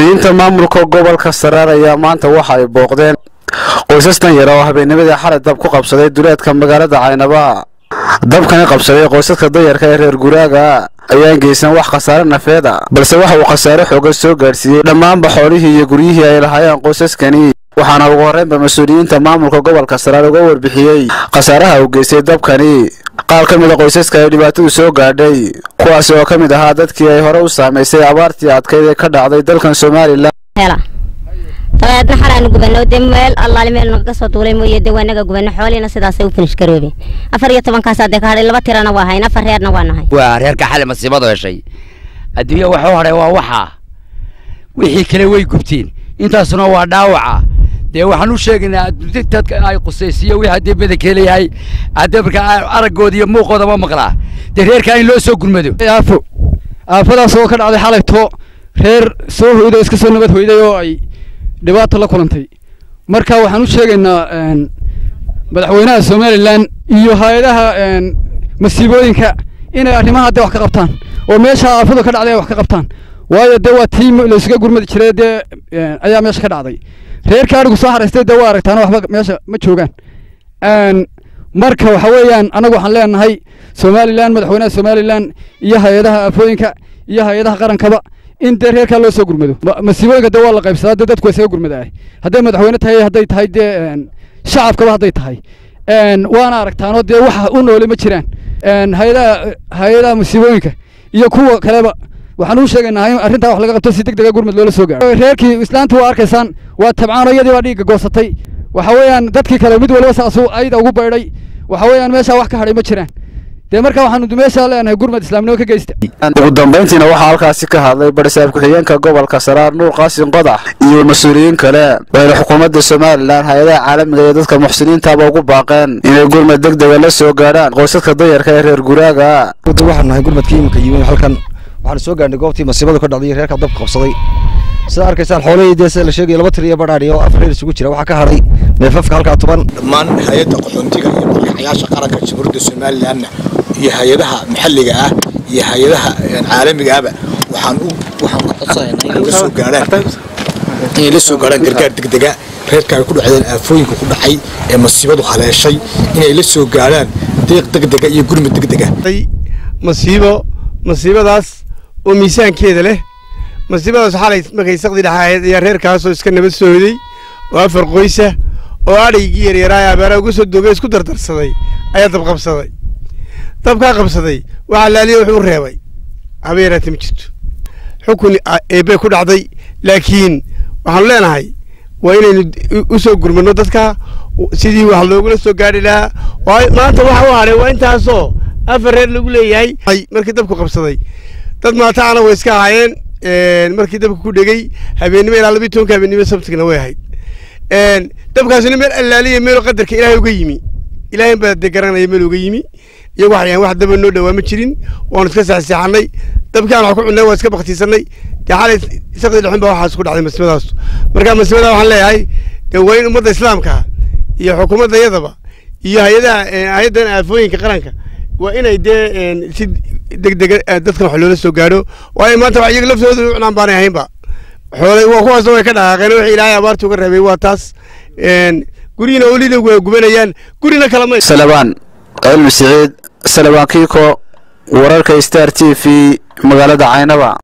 mas-uuliyiinta maamulka gobolka saraar ayaa maanta waxa ay booqdeen qoysas dan yar oo habeennimadii xalay dab ku qabsaday duleedka magaalada caynaba dabkani qabsaday qoysaska danyarka ee reer guraaga ayaan geysan wax khasaare nafeeda balse waxa uu khasaare xoogan soo gaadhsiiyey dhammaanba xoolihii iyo guryihii ay lahaayeen qoysaskani waxaana ugu horreynba mas-uuliyiinta maamulka gobolka saraar uga warbixiyey khasaaraha uu geystay dabkani qaar ka mid a qoysaska ay dhibaatadu soo gaadhay kuwaasi oo ka mid ahaa dadkii ay hore u saamaysay abaartii adkayd ee ka dhacday dalkan somalilan dabeedna xalaanu gubano dee meel allaali meel naga soo duulay mooye dee waa naga gubano xooliina sidaasay u finish garoobeen afar iyo tobankaasaa dee ka hadhay laba tirana waa hayn afar reerna waa nahay waa reerka xali masiibadu heshay adduunya waxu hadhay waa waxaa wixii kale way gubteen intaasuna waa dhaawaca dee waxaan u sheegaynaa dadka ay qusaysiyo wixii haddii badanka leeyahay haddii marka araggooda iyo muuqooda ma maqlaa dee reerkaa in loo soo gurmado aafo aafadaas oo ka dhacday xalayto reer soo hoyday iska soo nabad hoyday oo ay dhibaato la kulantay marka waxaan u sheegaynaa madaxweynaha somalilan iyo hay-adaha masiibooyinka inay arrimaha dee wax ka qabtaan oo meesha aafadu ka dhacday ay wax ka qabtaan waayo dee waa tii laysuga gurmadi jiray dee ayaa meesha ka dhacday reerka adhigu soo haraystay dee waa aragtaan waxba meesha ma joogaan marka waxa weeyaan annagu waxaan leenahay somalilan madaxweynaha somalilan iyo hay-adaha aafooyinka iyo hay-adaha qarankaba in dee reerkaa loo soo gurmado masiibooyinka dee waa la qaybsadaa dee dadku waa isaga gurmadaah hadday madaxweyne tahay hadday tahay dee shacabkaba hadday tahay waana aragtaanoo dee waxa u noole ma jiraan hay-adaha hay-adaha masiibooyinka iyo kuwa kaleba waxaan u sheegaynaa in arrintaa wax laga qabto si deg dega gurmad loola soo gaaro reerkii islaanta waa arkaysaan waa tabcaano iyadii baa dhiigga goosatay waxa weeyaan dadkii kale mid waliba saasuu ayda ugu baydhay waxa weeyaan meeshaa wax ka hadhay ma jiraan dee marka waxaanu meeshaa leenahay gurmad islaamnimo ka geysta ugu dambayntiina waxaa halkaasi ka hadlay barisaab ku-xigeenka gobolka saraar nuur qaasin qodax iyo mas-uuliyiin kale waxayna xukuumadda somalilan hay-adaha caalamiga iyo dadka muxsiniintaaba ugu baaqeen inay gurmad deg dega la soo gaadhaan qoysaska danyarka ee reer guraaga waxaan nahay gurmadkii iminka yimid halkan waxaan soo gaarnay goobtii masiibadu ka dhacday reerka dabka qabsaday sida arkaysaan xoolihii dee sida la sheegay laba tir iyo badhaadhi oo afar reer isugu jira waxaa ka hadhay neefafka halkaa tuban dhammaan hay-adda qaxoontiga iyo madaxayaasha qaranka jamhuuriyadda somalilanna iyo hay-adaha maxalliga ah iyo hay-adaha caalamiga ahba waxaan u waxaan ka codsanaynaa inay la soo gaarhaan inay la soo gaarhaan gargaar degdega reerka ay ku dhacdeen aafooyinka ku dhacay ee masiibadu haleeshay inay la soo gaarhaan deeq degdega iyo gurmud degdega masiibo masiibadaas oo miisaankeeda leh masiibadaas xalay markay saqdi dhaxaahayd ayaa reerkaasoo iska nabad sooday oo afar qoysa oo adhaygii yaryaraay abaara uga soo doogay isku dardarsaday ayaa dab qabsaday dabkaa qabsaday waxaa laaliya wuxuu u reebay haba yaraatee ma jirto xukun eebbay ku dhacday laakiin waxaanu leenahay waa inaynu u soo gurmano dadka sidii wax loogula soo gaadhi lahaa maanta waxa u hadhay waa intaasoo afar reer lagu leeyahay markii dabku qabsaday dad maataana way iska ahaayeen markii dabka ku dhegey habeennimo ilaa labiyi tobanka habeennimo sabtigna way ahayd dabkaasina meel allaaliya meeloo qadarka ilaahay uga yimi ilaahay baa dee garanaya meel uga yimi iyagu waxay wax daba noo dhawaa ma jirin waanu iska saxseexanay dabkii aan wax ku cunnay waan iska baktiisanay dee xalay saqdi dhexin baa waxaas ku dhacday masiibadaas marka masiibadaa waxaan leeyahay dee waa in ummadda islaamka iyo xukuumadda iyadaba iyo hay-adaha hay-addan aafooyinka qaranka waa inay dee si degdega dadkan wax loola soo gaadho waayo maanta wax iyaga laftooda u cunaan baanay ahaynba xoolay waa kuwaasna way ka dhaqaaqeen wixii ilaahay abaarta uga reebay waa taas guryiina olida waa gubanayaan gurina kalama salabaan cilmi siciid salabaan kiiko wararka star t v magaalada caynaba